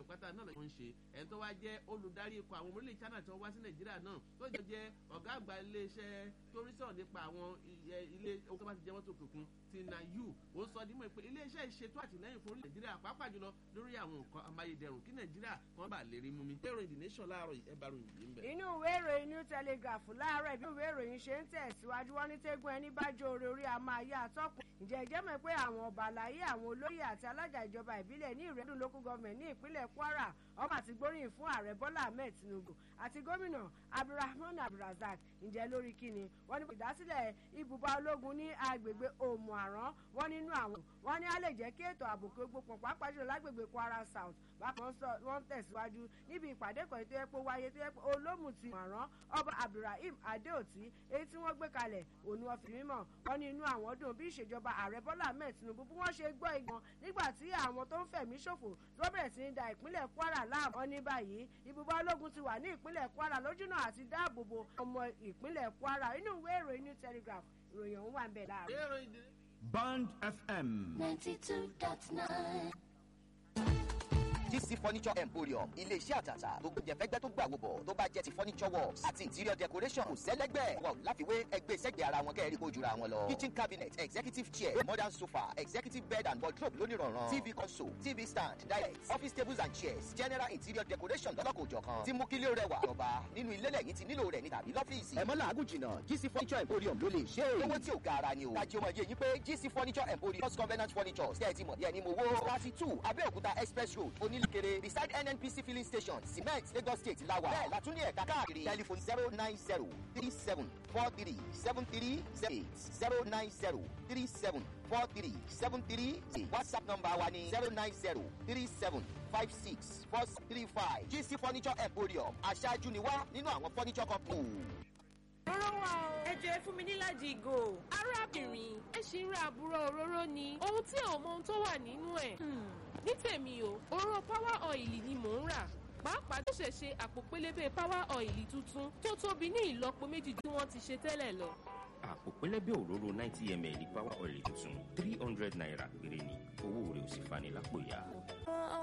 pátá náà ló ń ṣe ẹni tó wá jẹ́ olùdarí ikọ̀ àwọn ọmọ orílẹ̀ China tí wọ́n wá sí Nàìjíríà náà tó jẹ́ jẹ́ ọ̀gá àgbà iléeṣẹ́ tó rí sọ̀rọ̀ nípa àwọn ilé owó tó bá ti jẹ́ mọ́tò kùnkùn ti na yu ó sọ dímọ̀ pé iléeṣẹ́ ìṣètò àtìlẹ́yìn fún Nàìjíríà pàápàá jùlọ lórí àwọn nǹkan amáyédẹrùn kí Nàìjíríà kan bá lè rí mú mi. ìwé ìròyìn The Nation láàárọ̀ ẹ bá ròyìn yìí ń bẹ̀. inú ìwé ìròyìn New Telegraph láàárọ̀ ìbí ìwé ìròyìn ṣe ń tẹ̀síwájú wọ́n ní tẹ́gùn ẹni bá jó orí orí a máa yá àtọ́kùn ǹjẹ́ ìjẹ́ mọ̀ pé àwọn ọba àlàyé àwọn olóyè àti alága ìjọba ìbílẹ̀ ní ìrẹ́dùn local government ní ìpínlẹ̀ Kwara ọmọ àti gbóríyìn fún ààrẹ Bọ́lá Ahmed Tinubu àti gómìnà Abdulrahman Abdulrazak ǹjẹ́ lórí kíni wọ́n ní ìdásílẹ̀ ibùba ológun ní agbègbè Òmù Àrán wọ́n nínú àwọn wọ́n ní á lè jẹ́ kí ètò ààbò kí ó gbópọn pàápàá jùlọ lágbègbè Kwara South bákan wọ́n tẹ̀síwájú níbi ìpàdé kan tó yẹ pé wáyé tó yẹ pé olómùtì àrán ọba Abdulrahim Adeoti èyí tí wọ́n gbé kalẹ̀ òun wọ́n fi mímọ̀ wọ́n ní inú àwọn dùn bí ìṣèjọba ààrẹ Bọ́lá Ahmed Tinubu bí wọ́n ṣe gbọ́ ìgbọ̀n nígbà tí àwọn tó ń fẹ̀mí ṣòfò tó bẹ̀rẹ̀ sí ní da ìpínlẹ̀ Kwara láàmú wọn ní báyìí ibùba ológun ti wà ní ìpínlẹ̀ Kwara lójúnà àti dáàbòbò ọmọ ìpínlẹ̀ Kwara inú ìwé ìròyìn New Telegraph ìròyìn ọ̀hún wà ń bẹ̀ láàárọ̀. Band FM. ninety two dot nine. GC Furniture Emporium ilé-iṣẹ́ àtàtà tó gbé jẹ̀fẹ́gbẹ́ tó gbà wò bọ̀ tó bá jẹ́ ti furniture works àti interior decoration kò sẹ́lẹ́gbẹ́ wọn ò láfiwé ẹgbẹ́ sẹ́gbẹ́ ara wọn kẹ́rì kó jura wọn lọ. kitchen cabinet executive chair modern sofa executive bed and wardrobe lónìrànràn tv console tv stand direct office tables and chairs general interior decoration lọ́lọ́kòjọ̀kan tí mú kílé rẹwà jọba nínú ilé lẹ́yìn tí nílò rẹ̀ ní tàbí lọ́fíìsì. ẹ mọ́ làágùn jìnnà GC Furniture Emporium ló lè ṣe é. owó tí ò ga ara ni o. kájí ọmọ yẹ yín pé GC Furniture Emporium first covenant furniture ṣe é ti mọ̀ bí ẹni mo wó. thirty two Abẹ́òkúta express road onílùkèrè beside nnpc filling station cement lagos state lawa bẹ́ẹ̀ la tún ní ẹ̀ka káàkiri telephone zero nine zero three seven four three seven three zero eight zero nine zero three seven four three seven three eight whatsapp number wa ni zero nine zero three seven five six four three five gc furniture emporium aṣáájú ni wá nínú àwọn furniture company. òróró wa o. ẹ jẹ́ fún mi níláàjì ìgò. arábìnrin ẹ ṣì ń ra àbúrò òróró ni ohun tí ò mọ ohun tó wà nínú ẹ̀. ní tèmi o òróró power oil ni mò ń rà pàápàá tó ṣẹ̀ ṣe àpò pélébé power oil tuntun tó tóbi ní ìlọ́po méjì tí wọ́n ti ṣe tẹ́lẹ̀ lọ. àpò pélébé òróró ninety ml power oil tuntun three hundred naira péré ni owó rẹ̀ ò sì fani lápò yá.